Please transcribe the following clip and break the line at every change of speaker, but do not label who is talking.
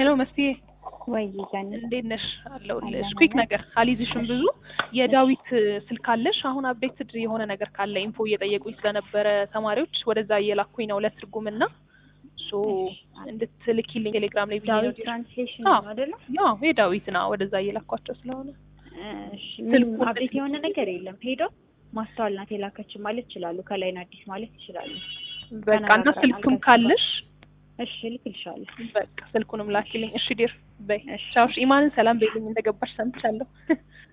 ሄሎ መስዬ
ወይ ጋር
እንዴት ነሽ? አለሁልሽ።
አለን፣
ኩዊክ
አለን።
ነገር አልይዝሽም ብዙ። የዳዊት ስልክ አለሽ? አሁን አፕዴትድ የሆነ ነገር ካለ ኢንፎ እየጠየቁኝ ስለነበረ ተማሪዎች ወደዛ እየላኩኝ ነው ለትርጉም እና ሶ እንድትልኪልኝ ቴሌግራም ላይ ብዬ ነው።
ዳዊት ትራንስሌሽን
አዎ።
ነው አይደለ?
ያው የዳዊት ና ወደዛ እየላኳቸው ስለሆነ
እሺ
ስልኩን
ምንም አፕዴት
ልክ-
የሆነ ነገር የለም። ሄዶ ማስተዋል ናት የላከችን ማለት ይችላሉ። ከላይ ነው አዲስ ማለት ይችላሉ።
በቃ እና
ተነጋግረናል
ስልክም
ከእሱ ጋር።
ካለሽ
እሺ ልክልሻለሁ።
በቃ ስልኩንም ላኪልኝ። እሺ ዲር በይ
እሺ
ቻው። እሺ ኢማንን ሰላም በይልኝ እንደገባሽ ሰምቻለሁ።